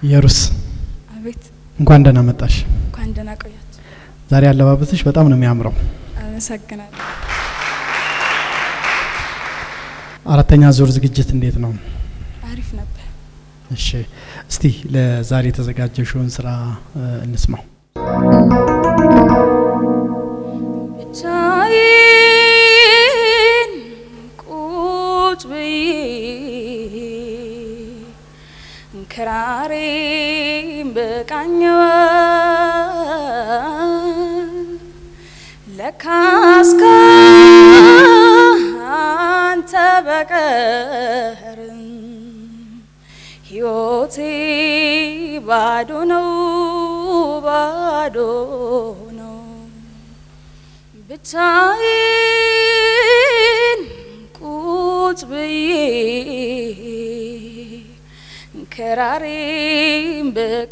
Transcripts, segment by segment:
ኢየሩስ አቤት እንኳን ደህና መጣሽ። እንኳን ደህና ቆያችሁ። ዛሬ አለባበስሽ በጣም ነው የሚያምረው። አመሰግናለሁ። አራተኛ ዙር ዝግጅት እንዴት ነው? አሪፍ ነበር። እሺ፣ እስቲ ለዛሬ የተዘጋጀሽውን ስራ እ፣ እንስማው። ብቻዬን ቁጭ ብዬ ክራሬን በቃኘዋል ለካስ ካንተ በቀርም ሕይወቴ ባዶ ነው ባዶ ነው ብቻዬን ቁጭ ብዬ ክራሬን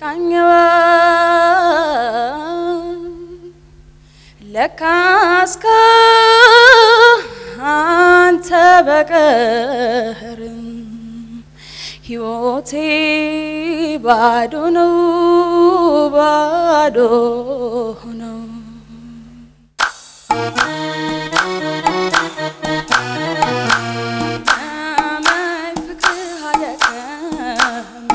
በቃኘዋል ለካስ ካንተ በቀርም ሕይወቴ ባዶ ነው ባዶ ነው። አመይ ፍቅርህ አደከመኝ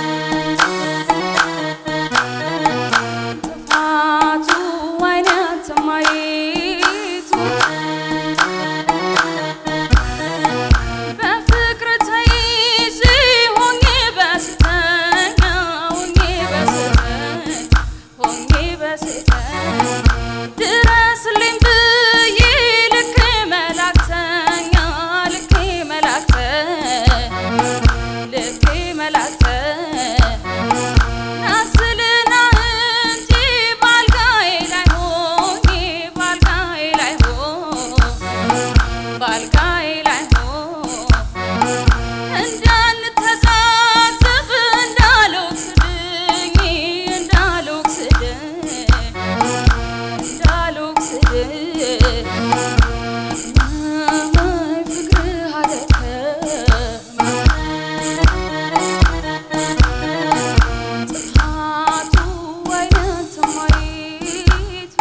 ጥፋቱ አይኔ አንተ ማየቱ በፍቅር ተይዤ ሆኜ በስተኛ ሆኜ በስተኛ ሆኜ በስተኛ ድረስልኝ ብዬ ልክ መላክተኛ ልክ መላክተኛ ልክ መላክተኛ ናስልና እንጂ ባልጋዬ ላይ ሆኜ ባልጋዬ ላይ ሆኜ ባልጋዬ ላይ ሆኜ እንዳንተዛዘብ እንዳልወስድኝ እንዳልወስድኝ እንዳልወስድኝ አመይ ፍቅርህ አደከመኝ ጥፋቱ አይነት ማየቱ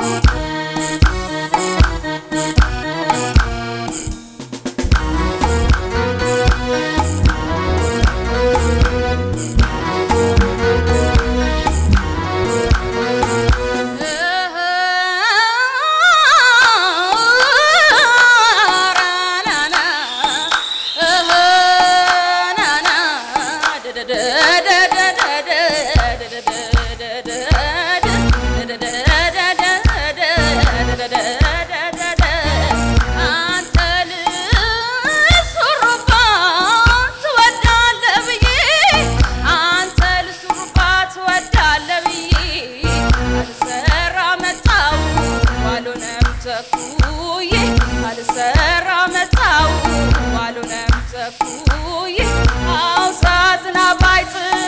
አንተ ልሱርባት ትወዳለህ ብዬ አንተ ልሱርባት ትወዳለህ ብዬ አልሰራ መጣው ባልሆነም ተኩዬ አልሰራ መጣው ባልሆነም ተኩዬ አውሳ ዝናብ አይጥል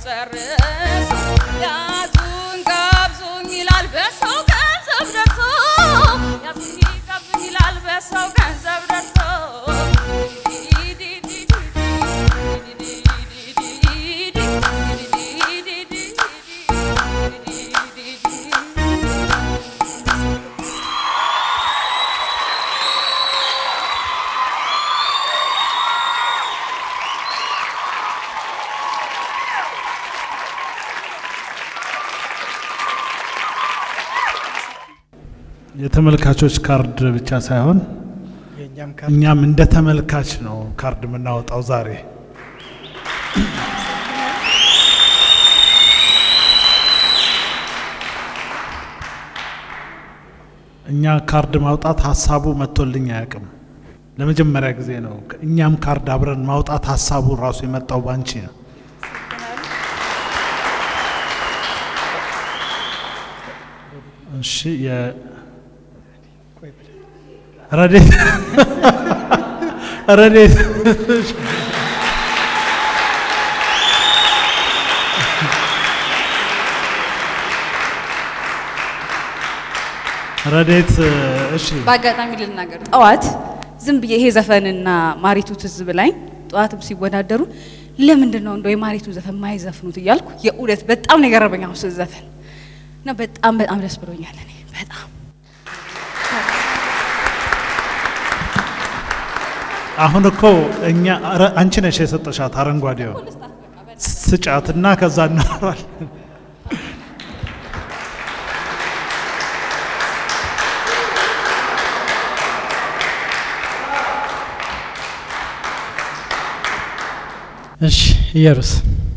ጨርሶ ያዙን ጋብዙኝ ይላል በሰው ገንዘብ ደርሶ ያዙኝ ጋብዙኝ ይላል በሰው ገንዘብ ደርሶ የተመልካቾች ካርድ ብቻ ሳይሆን የእኛም ካርድ እኛም እንደ ተመልካች ነው ካርድ የምናወጣው ዛሬ። እኛ ካርድ ማውጣት ሀሳቡ መጥቶልኝ አያውቅም። ለመጀመሪያ ጊዜ ነው። እኛም ካርድ አብረን ማውጣት ሀሳቡ ራሱ የመጣው ባንቺ ነው። እሺ የ- ረዴት ረዴት ረዴት እሺ በአጋጣሚ ልናገር ጠዋት ዝም ብዬ ይሄ ዘፈንና ማሪቱ ትዝ ብላኝ ጠዋትም ሲወዳደሩ ለምንድን ነው እንደው የማሪቱን ዘፈን ማይዘፍኑት እያልኩ የእውነት በጣም ነው የገረመኝ አሁን ስዘፈን እና በጣም በጣም ደስ ብሎኛል እኔ በጣም አሁን እኮ እኛ ኧረ አንቺ ነሽ የሰጠሻት አረንጓዴው ስጫትና ከዛ እናወራለን። እሺ ኢየሩስ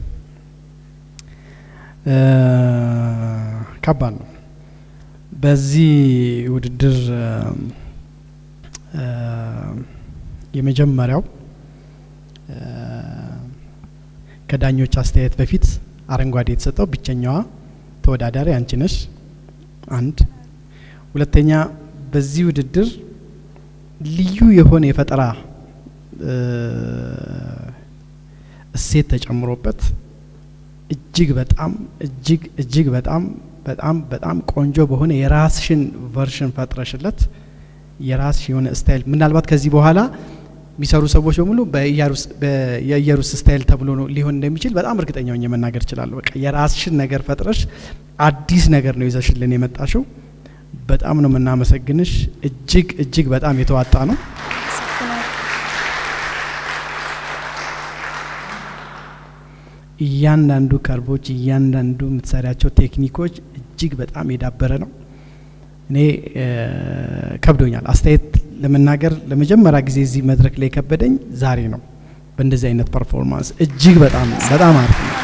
እ ከባድ ነው። በዚህ ውድድር እ እ የመጀመሪያው እ ከዳኞች አስተያየት በፊት አረንጓዴ የተሰጠው ብቸኛዋ ተወዳዳሪ አንቺ ነሽ። አንድ ሁለተኛ፣ በዚህ ውድድር ልዩ የሆነ የፈጠራ እ እሴት ተጨምሮበት እጅግ በጣም እጅግ እጅግ በጣም በጣም በጣም ቆንጆ በሆነ የራስሽን ቨርሽን ፈጥረሽለት የራስሽ የሆነ ስታይል ምናልባት ከዚህ በኋላ የሚሰሩ ሰዎች በሙሉ በኢያሩስ በ- የኢየሩስ ስታይል ተብሎ ነው ሊሆን እንደሚችል በጣም እርግጠኛ ሆኜ መናገር እችላለሁ። በቃ የራስሽን ነገር ፈጥረሽ አዲስ ነገር ነው ይዘሽልን የመጣሽው። በጣም ነው የምናመሰግንሽ። እጅግ እጅግ በጣም የተዋጣ ነው። እያንዳንዱ ከርቦች እያንዳንዱ የምትሰሪያቸው ቴክኒኮች እጅግ በጣም የዳበረ ነው። እኔ እ ከብዶኛል አስተያየት ለመናገር ለመጀመሪያ ጊዜ እዚህ መድረክ ላይ የከበደኝ ዛሬ ነው። በእንደዚህ አይነት ፐርፎርማንስ እጅግ በጣም በጣም አሪፍ ነው።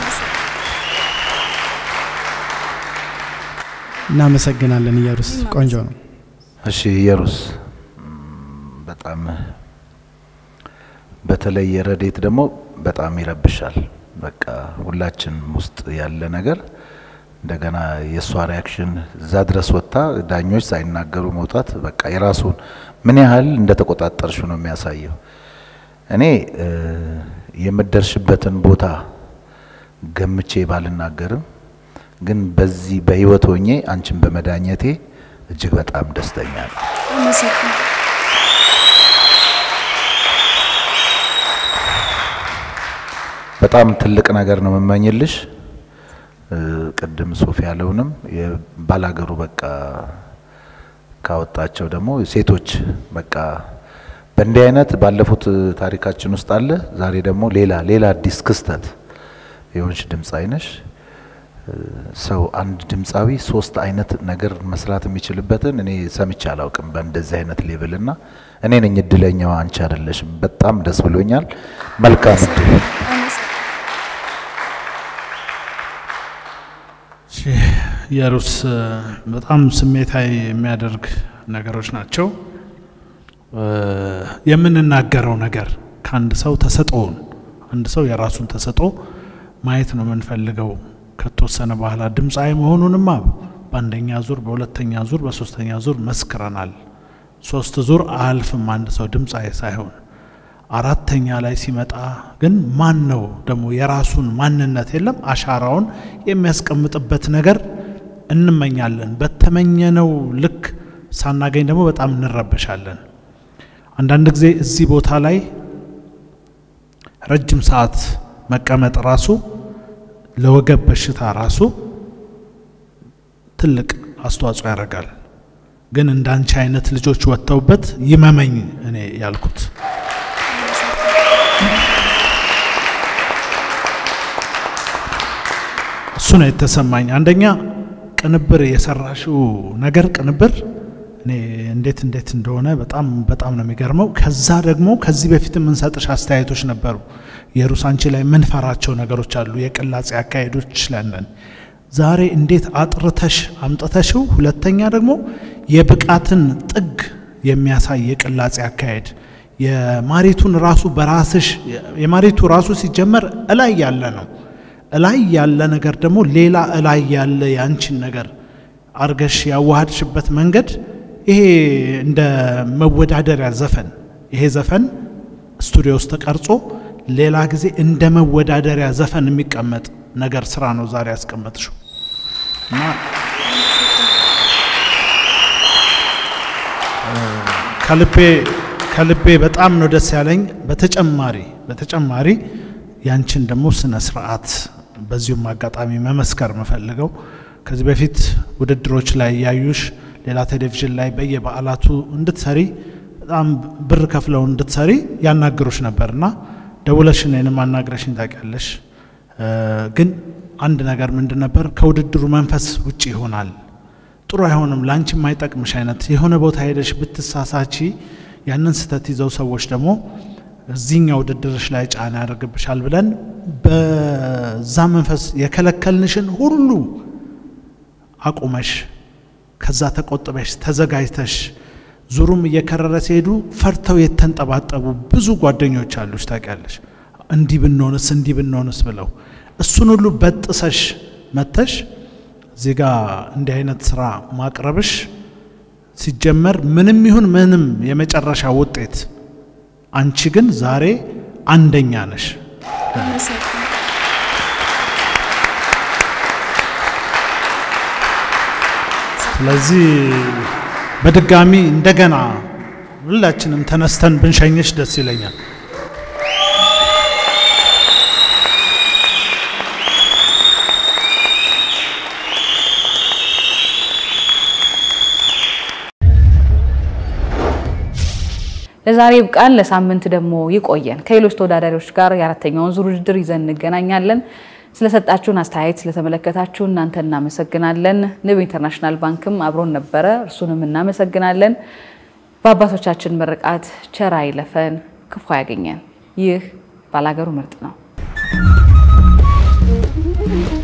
እናመሰግናለን ኢየሩስ፣ ቆንጆ ነው። እሺ ኢየሩስ በጣም በተለይ የረዴት ደግሞ በጣም ይረብሻል። በቃ ሁላችንም ውስጥ ያለ ነገር እንደገና የእሷ ሪያክሽን እዛ ድረስ ወጥታ ዳኞች ሳይናገሩ መውጣት በቃ የራሱን ምን ያህል እንደተቆጣጠርሽ ነው የሚያሳየው። እኔ እ የምደርሽበትን ቦታ ገምቼ ባልናገርም ግን በዚህ በህይወት ሆኜ አንቺን በመዳኘቴ እጅግ በጣም ደስተኛ ነው። በጣም ትልቅ ነገር ነው የምመኝልሽ። እ ቅድም ሶፊ ያለውንም የባላገሩ በቃ ካወጣቸው ደግሞ ሴቶች በቃ በእንዲህ አይነት ባለፉት ታሪካችን ውስጥ አለ። ዛሬ ደግሞ ሌላ ሌላ አዲስ ክስተት የሆንሽ ድምፃዊ ነሽ። እ ሰው አንድ ድምፃዊ ሶስት አይነት ነገር መስራት የሚችልበትን እኔ ሰምቼ አላውቅም በእንደዚህ አይነት ሌብል እና እኔ ነኝ እድለኛዋ፣ አንቺ አይደለሽም። በጣም ደስ ብሎኛል። መልካም እድል። እሺ፣ ኢየሩስ በጣም ስሜታዊ የሚያደርግ ነገሮች ናቸው። እ የምንናገረው ነገር ከአንድ ሰው ተሰጥኦውን አንድ ሰው የራሱን ተሰጥኦ ማየት ነው የምንፈልገው። ከተወሰነ በኋላ ድምፃዊ መሆኑንማ በአንደኛ ዙር፣ በሁለተኛ ዙር፣ በሶስተኛ ዙር መስክረናል። ሶስት ዙር አያልፍም አንድ ሰው ድምፃዊ ሳይሆን። አራተኛ ላይ ሲመጣ ግን ማን ነው ደግሞ የራሱን ማንነት የለም አሻራውን የሚያስቀምጥበት ነገር እንመኛለን። በተመኘነው ልክ ሳናገኝ ደግሞ በጣም እንረበሻለን። አንዳንድ ጊዜ እዚህ ቦታ ላይ ረጅም ሰዓት መቀመጥ ራሱ ለወገብ በሽታ ራሱ ትልቅ አስተዋጽኦ ያደርጋል። ግን እንዳንቺ አይነት ልጆች ወጥተውበት ይመመኝ እኔ ያልኩት እሱ ነው የተሰማኝ። አንደኛ ቅንብር የሰራሽው ነገር ቅንብር እኔ እንዴት እንዴት እንደሆነ በጣም በጣም ነው የሚገርመው። ከዛ ደግሞ ከዚህ በፊት የምንሰጥሽ አስተያየቶች ነበሩ። የሩስ አንቺ ላይ የምንፈራቸው ነገሮች አሉ፣ የቅላጼ አካሄዶች ላለን ዛሬ እንዴት አጥርተሽ አምጥተሽው፣ ሁለተኛ ደግሞ የብቃትን ጥግ የሚያሳይ የቅላጼ አካሄድ የማሪቱን ራሱ በራስሽ የማሪቱ ራሱ ሲጀመር እላይ ያለ ነው። እላይ ያለ ነገር ደግሞ ሌላ እላይ ያለ ያንቺን ነገር አርገሽ ያዋሃድሽበት መንገድ ይሄ እንደ መወዳደሪያ ዘፈን ይሄ ዘፈን ስቱዲዮ ውስጥ ተቀርጾ ሌላ ጊዜ እንደ መወዳደሪያ ዘፈን የሚቀመጥ ነገር ስራ ነው ዛሬ ያስቀመጥሽው እና ከልቤ ከልቤ በጣም ነው ደስ ያለኝ። በተጨማሪ በተጨማሪ ያንቺን ደግሞ ስነ ስርዓት በዚሁም አጋጣሚ መመስከር የምፈልገው ከዚህ በፊት ውድድሮች ላይ ያዩሽ ሌላ ቴሌቪዥን ላይ በየበዓላቱ እንድትሰሪ በጣም ብር ከፍለው እንድትሰሪ ያናግሩሽ ነበር እና ደውለሽ እኔንም አናግረሽኝ ታውቂያለሽ። ግን አንድ ነገር ምንድን ነበር ከውድድሩ መንፈስ ውጭ ይሆናል፣ ጥሩ አይሆንም፣ ለአንቺ የማይጠቅምሽ አይነት የሆነ ቦታ ሄደሽ ብትሳሳቺ ያንን ስህተት ይዘው ሰዎች ደግሞ እዚህኛው ውድድርሽ ላይ ጫና ያደርግብሻል ብለን በዛ መንፈስ የከለከልንሽን ሁሉ አቁመሽ ከዛ ተቆጥበሽ ተዘጋጅተሽ ዙሩም እየከረረ ሲሄዱ ፈርተው የተንጠባጠቡ ብዙ ጓደኞች አሉሽ ታውቂያለሽ። እንዲህ ብንሆንስ እንዲህ ብንሆንስ ብለው እሱን ሁሉ በጥሰሽ መተሽ እዚህ ጋ እንዲህ አይነት ስራ ማቅረብሽ ሲጀመር ምንም ይሁን ምንም የመጨረሻ ውጤት አንቺ ግን ዛሬ አንደኛ ነሽ። ስለዚህ በድጋሚ እንደገና ሁላችንም ተነስተን ብንሸኝሽ ደስ ይለኛል። ለዛሬ ይብቃን። ለሳምንት ደግሞ ይቆየን። ከሌሎች ተወዳዳሪዎች ጋር የአራተኛውን ዙር ውድድር ይዘን እንገናኛለን። ስለሰጣችሁን አስተያየት ስለተመለከታችሁ እናንተ እናመሰግናለን። ንብ ኢንተርናሽናል ባንክም አብሮን ነበረ፣ እርሱንም እናመሰግናለን። በአባቶቻችን ምርቃት ቸር አይለፈን፣ ክፉ ያገኘን። ይህ ባላገሩ ምርጥ ነው።